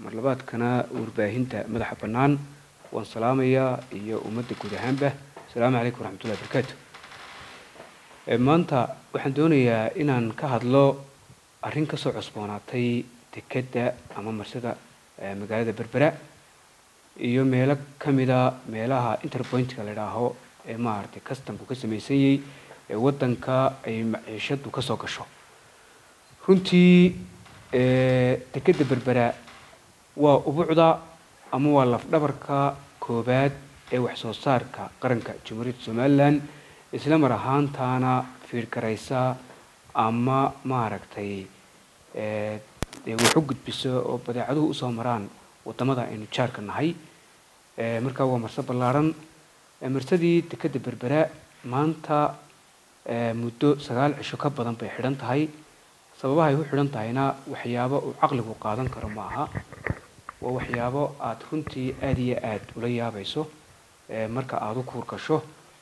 marlabaadkana warbaahinta madaxa bannaan waan salaamayaa iyo ummadda guud ahaanba asalaamu calaykum waraxmatullahi barakaatu maanta waxaan doonayaa inaan ka hadlo arrin kasoo cusboonaatay dekedda ama marsada magaalada berbera iyo meelo ka mida meelaha interpointka la idhaaho ee maaragtay customku ka samaysanyay ee waddanka ay maciishadu ka soo gasho runtii dekedda berbera waa ubucda ama waa lafdhabarka koobaad ee wax soo saarka qaranka jamhuuriyadda somalilan isla mar ahaantaana fiirgaraysa ama maaragtay wax u gudbiso oo badeecaduhu usoo maraan wadamada aynu jaarka nahay markaa waa marse ballaaran marsadii dekedda berbera maanta muddo sagaal cisho ka badan bay xidhan tahay sababaha ay u xidhan tahayna waxyaabo uu caqligu qaadan karo ma aha waa waxyaabo aada runtii aada iyo aada ula yaabayso marka aada u kuur gasho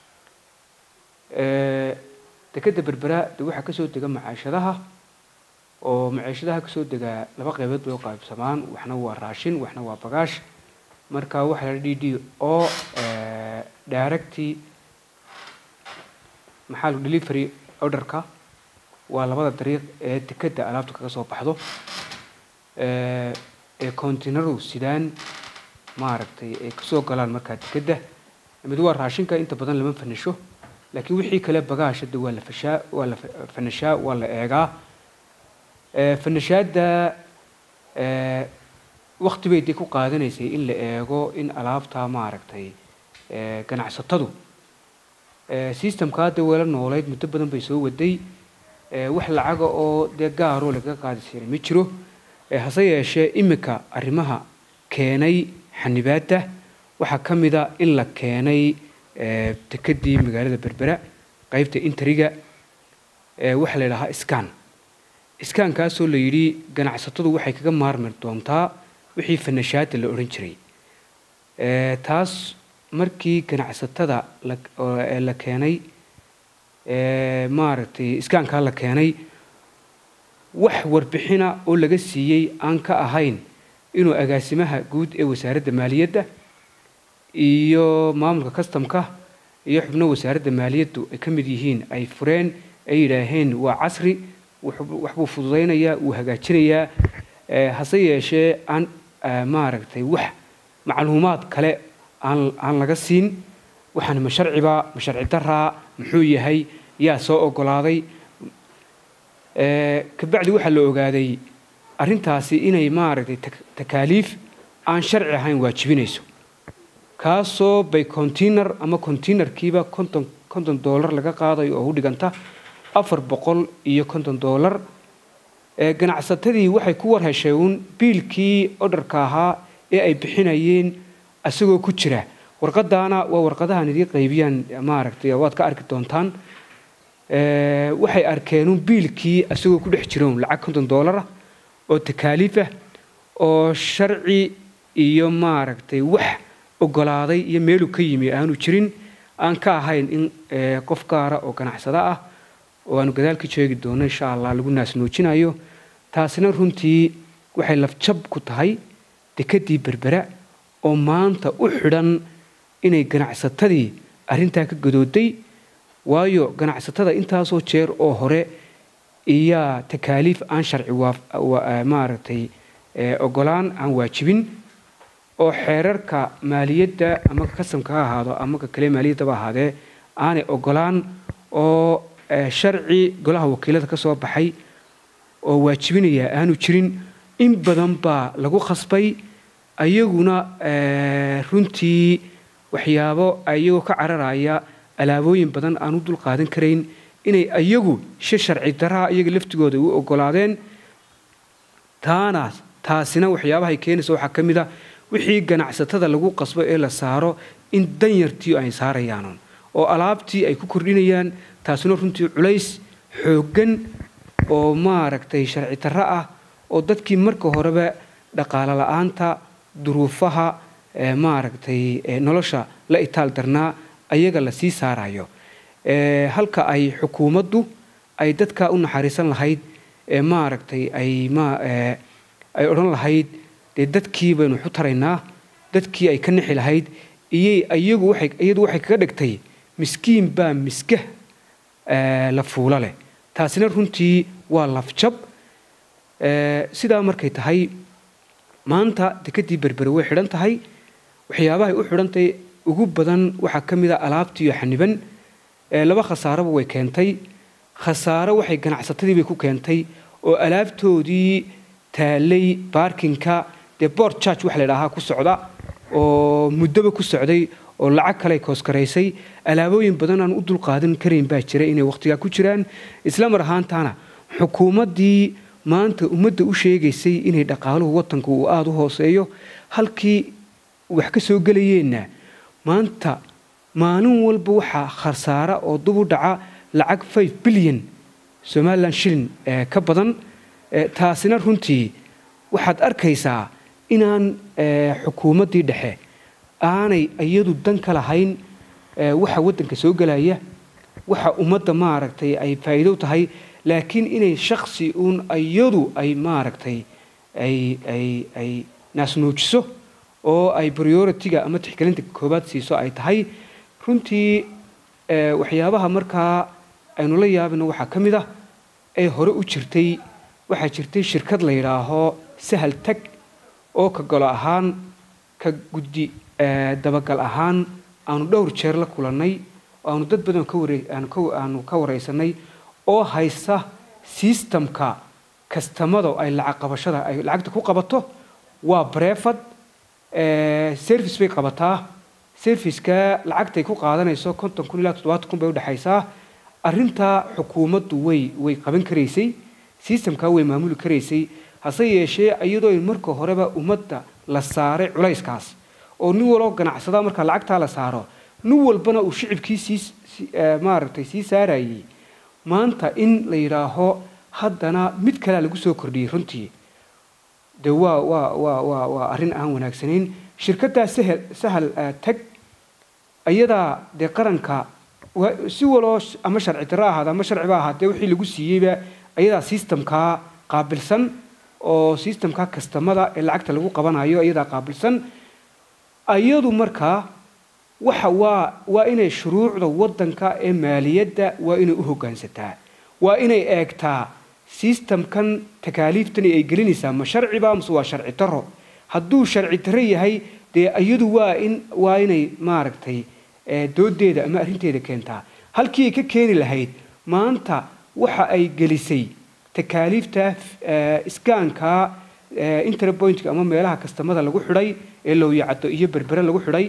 dekedda berbera de waxaa kasoo dega macaashadaha oo maciishadaha kasoo degaa laba qaybood bay u qaybsamaan waxna waa raashin waxna waa bagaash marka waxaa la d d oo directy maxaa delivery orderka waa labada dariiq ee dekedda alaabta kaga soo baxdo ee continaru sidaan maaragtay ay kasoo galaan markaa dekedda mid waa raashinka inta badan lama fanisho laakiin wixii kale bagaashada waa la fashaa waa la fanashaa waa la eegaa fanashaadda wakti bay dee ku qaadanaysay in la eego in alaabta maaragtay ganacsatadu systemka hadda weela noolayd muddo badan bay soo waday wax lacaga oo dee gaaroo lagaga qaadi jiray ma jiro hase yeeshee iminka arrimaha keenay xanibaadda waxaa ka mida in la keenay dekedii magaalada berbera qeybta interiga waxaa la yidhahaa scan iskaankaasoo la yidhi ganacsatadu waxay kaga maarmi doontaa wixii fanashaada la odhan jiray taas markii ganacsatada la keenay maaragtay iskaankaa la keenay wax warbixina oo laga siiyey aan ka ahayn inuu agaasimaha guud ee wasaaradda maaliyadda iyo maamulka customka iyo xubno wasaaradda maaliyaddu ay ka mid yihiin ay fureen ay yidhaaheen waa casri waxbuu fududaynayaa wuu hagaajinayaa hase yeeshee aan maaragtay wax macluumaad kale aan aan laga siin waxaan ma sharciba ma sharci daraa muxuu yahay yaa soo ogolaaday kabacdi waxaa la ogaaday arrintaasi inay maaragtay takaaliif aan sharci ahayn waajibinayso kaasoo bay container ama containerkiiba konton konton dollar laga qaadayo oo u dhiganta afar boqol iyo konton dollar ganacsatadii waxay ku war heshay uun biilkii odharka ahaa ee ay bixinayeen isagoo ku jira warqadaana waa warqadahan idii qaybiyaan maaragtay waad ka arki doontaan waxay arkeenuun biilkii isagoo ku dhex jiroon lacag konton dollara oo takaaliifah oo sharci iyo maaragtay wax ogolaaday iyo meeluu ka yimi aanu jirin aan ka ahayn in qof gaara oo ganacsada ah oo aanu gadaalka jeegi doono insha allah lagu naasnuujinayo taasina runtii waxay lafjab ku tahay dekedii berbera oo maanta u xidhan inay ganacsatadii arrintaa ka gadooday waayo ganacsatada intaasoo jeer oo hore iyaa takaaliif aan sharci maaragtay ogolaan aan waajibin oo xeerarka maaliyadda ama kasamka ha ahaado ama ka kale maaliyaddaba ahaadee aanay ogolaan oo sharci golaha wakiilada ka soo baxay oo waajibinaya aanu jirin in badan baa lagu khasbay ayaguna runtii waxyaabo ayagoo ka cararaya alaabooyin badan aan u dul qaadan karayn inay ayagu shi sharci daraa iyaga laftigooda u ogolaadeen taana taasina waxyaabahay keenaysa waxaa ka mid a wixii ganacsatada lagu qasbo ee la saaro in danyartii ay saarayaan oo alaabtii ay ku kordhinayaan taasina runtii culays xooggan oo maaragtay sharci darro ah oo dadkii marka horeba dhaqaalo la-aanta duruufaha maaragtay nolosha la itaal darnaa ayaga la sii saarayo halka ay xukuumaddu ay dadka u naxariisan lahayd maaragtay ay ma ay odhan lahayd dee dadkii baynu waxu taraynaa dadkii ay ka nixi lahayd iyay iyagu waxay iyadu waxay kaga dhigtay miskiin baa miska la fuulo leh taasina runtii waa lafjab sidaa markay tahay maanta dekedii berbere way xidhan tahay waxyaabahay u xidhantahay ugu badan waxaa ka mid a alaabtiiyo xaniban laba khasaaraba way keentay khasaaro waxay ganacsatadii bay ku keentay oo alaabtoodii taalay baarkinka dee board charge waxa la idhaahaa ku socda oo muddoba ku socday oo lacag kale kooskaraysay alaabooyin badan aan u dulqaadan karayn baa jira inay wakhtigaa ku jiraan isla mar ahaantaana xukuumaddii maanta ummadda u sheegaysay inay dhaqaaluhu wadanku uu aada u hooseeyo halkii wax ka soo gelayeenna maanta maalin walba waxaa khasaara oo dub u dhaca lacag five bilyan somalilan shilin ka badan taasina runtii waxaad arkaysaa inaan xukuumaddii dhexe aanay iyadu dan ka lahayn waxa waddanka soo gelaya waxa ummadda maaragtay ay faa'iido tahay laakiin inay shaksi uun iyadu ay maaragtay ay ay ay naasnuujiso oo ay priority-ga ama tixgelinta koobaad siiso ay tahay runtii waxyaabaha markaa aynu la yaabino waxaa ka mid ah ee hore u jirtay waxaa jirtay shirkad la yidhaaho sahal tag oo ka golo ahaan ka guddi dabagal ahaan aanu dhowr jeer la kulannay aanu dad badan aanu ka waraysanay oo haysta sistamka kastamada ay lacag qabashada ay lacagta ku qabato waa brefad service bay qabataa serviceka lacagtay ku qaadanayso konton kun ilaa toddobaatan kun bay udhexaysaa arrintaa xukuumaddu way way qaban karaysay sistamkaa way maamuli karaysay hase yeeshee iyadoo marka horeba ummadda la saaray culayskaas oo nin waloo ganacsada marka lacagtaa la saaro nin walbana uu shicibkii sii maaragtay sii saarayey maanta in la yidhaaho haddana mid kalea lagu soo kordhiyey runtii de waa waa waa waa waa arrin aan wanaagsanayn shirkaddaa sahel sahal tag ayadaa dee qaranka si waloo ama sharci darro ahaada ama sharciba ahaatee wixii lagu siiyeyba ayadaa sistamkaa qaabilsan oo sistamkaa kastamada ee lacagta lagu qabanayo ayadaa qaabilsan ayadu markaa waxa waa waa inay shuruucda waddanka ee maaliyadda waa inay u hoggaansataa waa inay eegtaa sistamkan takaaliiftan ay gelinaysaa ma sharciba mase waa sharci daro hadduu sharci daro yahay dee iyadu waa in waa inay maaragtay doodeeda ama arrinteeda keentaa halkii ay ka keeni lahayd maanta waxa ay gelisay takaaliifta iskaanka interpointka ama meelaha kastamada lagu xidhay ee lowyacado iyo berbere lagu xidhay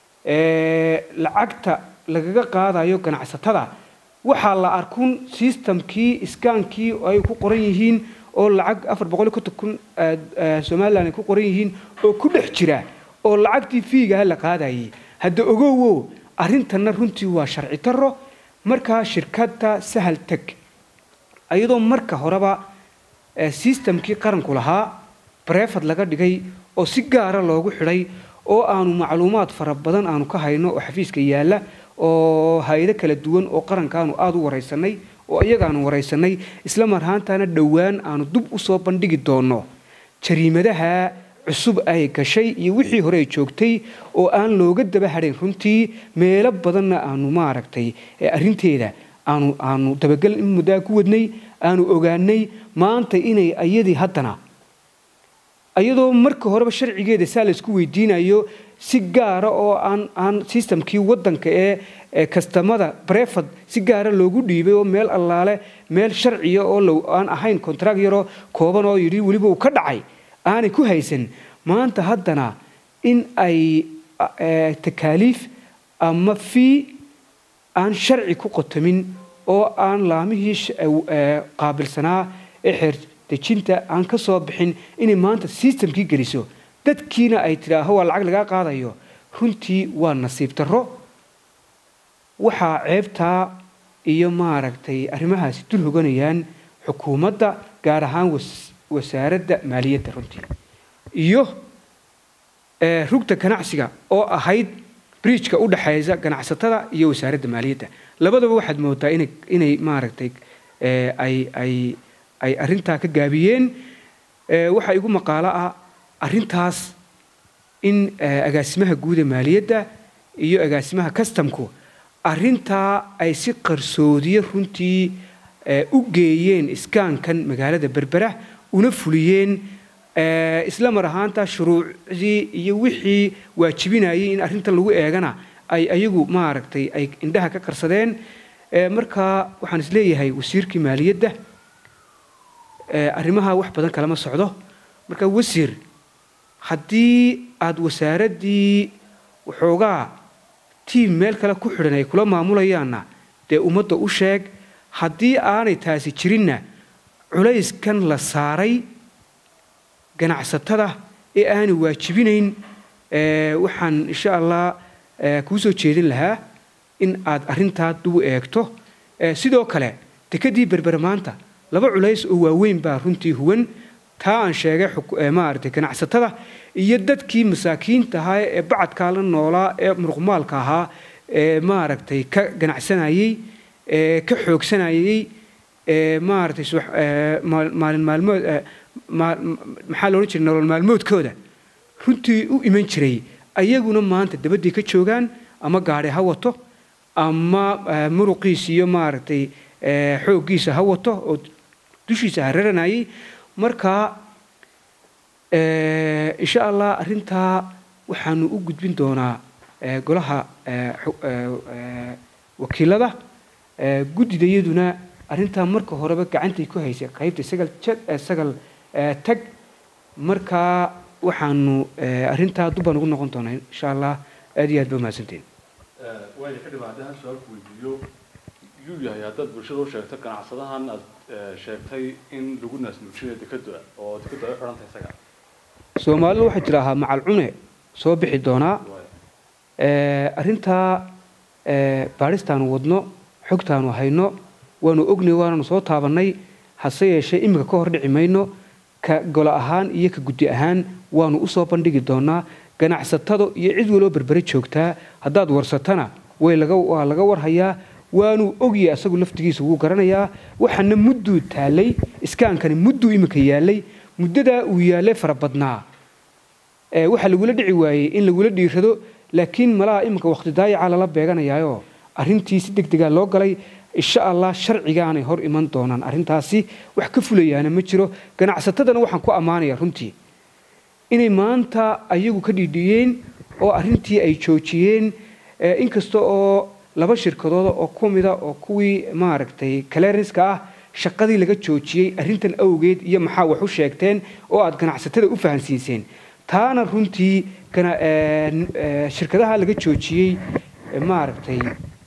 lacagta lagaga qaadayo ganacsatada waxaa la arkun sistamkii iskaankii ay ku qoran yihiin oo lacag afar boqol iyo konton kun somalilan ay ku qoran yihiin oo ku dhex jira oo lacagtii fiigaha la qaadayay hadda ogowo arrintanna runtii waa sharci daro markaa shirkadda sahal teg iyadoo marka horeba sistamkii qaranku lahaa brefad laga dhigay oo si gaara loogu xidhay oo aanu macluumaad fara badan aanu ka hayno oo xafiiska yaalla oo hay-ado kala duwan oo qarankaanu aada u waraysanay oo iyagaanu waraysanay isla marhaantaana dhowaan aanu dub usoo bandhigi doonno jariimadaha cusub ay gashay iyo wixii hore ay joogtay oo aan looga daba hadhayn runtii meelo badanna aanu maaragtay arrinteeda aanu aanu dabagal in muddaa ku wadnay aanu ogaanay maanta inay iyadii haddana iyadoo marka horeba sharcigeeda saa laysku weydiinayo si gaara oo aan aan sistamkii waddanka ee kastamada brefad si gaara loogu dhiibay oo meel allaale meel sharciya oo low aan ahayn contract yaroo kooban oo yidhi weliba uu ka dhacay aanay ku haysan maanta haddana in ay takaaliif ama fii aan sharci ku qotamin oo aan laamihii qaabilsanaa ee xeer dejinta aan ka soo bixin inay maanta sistamkii geliso dadkiina ay tidhaaho waa lacag lagaa qaadayo runtii waa nasiib darro waxaa ceebtaa iyo maaragtay arrimahaasi dul hoganayaan xukuumadda gaar ahaan wasaaradda maaliyadda runtii iyo rugta ganacsiga oo ahayd briijka u dhexaysa ganacsatada iyo wasaaradda maaliyadda labadaba waxaad moodaa inay inay maaragtay ay ay ay arrintaa ka gaabiyeen waxaa igu maqaalo ah arrintaas in agaasimaha guuda maaliyadda iyo agaasimaha kastamku arrintaa ay si qarsoodiye runtii u geeyeen iskaankan magaalada berbera una fuliyeen isla mar ahaanta shuruucdii iyo wixii waajibinayay in arrintan lagu eegana ay ayagu maaragtay ay indhaha ka qarsadeen marka waxaan isleeyahay wasiirkii maaliyadda arrimaha wax badan kalama socdo marka wasiir haddii aada wasaaraddii waxoogaa tiim meel kale ku xidhan ay kula maamulayaanna dee ummadda u sheeg haddii aanay taasi jirinna culayskan la saaray ganacsatada ee aanay waajibinayn waxaan insha allah kuu soo jeedin lahaa in aad arrintaa dubu eegto sidoo kale dekedii berbere maanta laba culays oo waaweyn baa runtii huwan taa aan sheegay maaragtay ganacsatada iyo dadkii masaakiinta ahaa ee bacadkaa la noolaa ee muruqmaalka ahaa ee maaragtay ka ganacsanayey ee ka xoogsanayey ee maaragtay maalin maalmood maxaa la odhan jiray nolol maalmoodkooda runtii u iman jiray ayaguna maanta dabaddii ka joogaan ama gaadhi ha wato ama muruqiis iyo maaragtay xooggiisa ha wato oo dushiisa ha raranayay marka insha allah arrintaa waxaanu u gudbin doonaa golaha wakiilada guddidayaduna arrintaa marka horeba gacantay ku haysay qaybta sagal sagal tag markaa waxaanu arrintaa dubbaan ugu noqon doonaa insha allah aad iyo aad ba mahadsantiin waaya ka dhibaa haddii hal su-aal ku weydiiyo yuu yahay haddaad bulshada u sheegto ganacsadahan aad sheegtay in lagu naasnuujinayo dekada oo dekadu ay u xidhan tahay isaga soomaalidu waxaa jiraahaa macal cune soo bixi doonaa arrintaa baadhistaanu wadno xogtaanu hayno waanu ognay waananu soo taabannay hase yeeshee iminka ka hor dhici mayno ka golo ahaan iyo ka guddi ahaan waanu usoo bandhigi doonaa ganacsatada iyo cid waloo berbere joogtaa haddaad warsatana way waa laga warhayaa waanuu ogyahay asagu laftigiisa wuu garanayaa waxaana mudduu taallay iskaankani mudduu iminka yaallay muddadaa uu yaallay fara badnaa waxaa lagula dhici waayey in lagula dhiirado laakiin malaha iminka waqti daayacaa lala beeganayaayoo arrintii si deg degaa loo galay insha allah sharcigaanay hor iman doonaan arrintaasi wax ka fulayaana ma jiro ganacsatadana waxaan ku ammaanayaa runtii inay maanta ayagu ka dhiidhiyeen oo arrintii ay joojiyeen inkasta oo laba shirkadooda oo ku mida oo kuwii maaragtay clearanska ah shaqadii laga joojiyey arrintan awgeed iyo maxaa wax u sheegteen oo aad ganacsatada u fahansiiseen taana runtii shirkadaha laga joojiyey maaragtay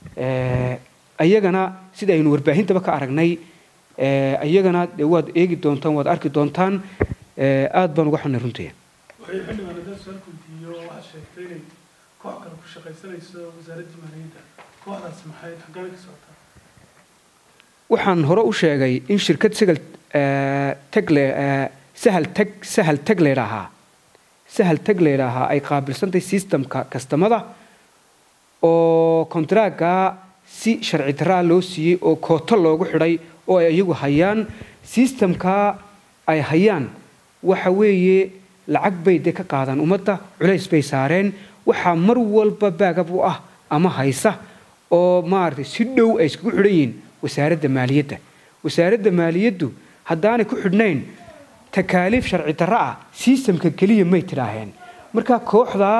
ayagana sida aynu warbaahintaba ka aragnay ayagana de waad eegi doontaan waad arki doontaan aad baan uga xunay runtii waxay xildhibaan haddaan su-aal weydiiyo waxaad sheegtay inay koox kale ku shaqaysanayso wasaaradda maaliyadda kooxdaas maxay xaggaana ka socotaa waxaan hore u sheegay in shirkad sagal tagle sahal tag sahal tag leydhaahaa sahal tag leydhaahaa ay qaabilsantay systemka kastamada oo kontaraaga si sharci daraa loo siiyey oo kooto loogu xidhay oo ay iyagu hayaan systemka ay hayaan waxa weeye lacag bay de ka qaadaan ummadda culays bay saareen waxaa mar walba baagab u ah ama haysa oo maaragtay si dhow ay iskugu xidhan yihiin wasaaradda maaliyadda wasaaradda maaliyaddu haddaanay ku xidhnayn takaaliif sharci darro ah sistamka keliya may tidhaaheen marka kooxdaa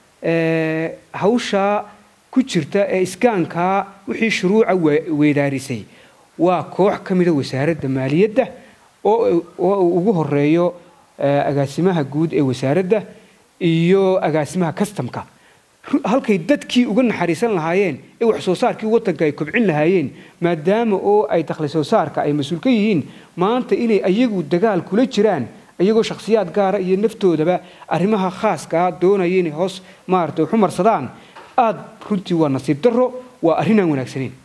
hawshaa ku jirta ee iskaankaa wixii shuruuca weydaarisay waa koox ka mida wasaaradda maaliyadda oo uu ugu horeeyo agaasimaha guud ee wasaaradda iyo agaasimaha kastamka halkay dadkii uga naxariisan lahaayeen ee wax soo saarkii waddanka ay kobcin lahaayeen maadaama oo ay dakhli soo saarka ay mas-uul ka yihiin maanta inay ayagu dagaal kula jiraan iyagoo shakhsiyaad gaara iyo naftoodaba arrimaha khaaskaa doonaya inay hoos maaragtay xumarsadaan aada runtii waa nasiib darro waa arrinaan wanaagsanayn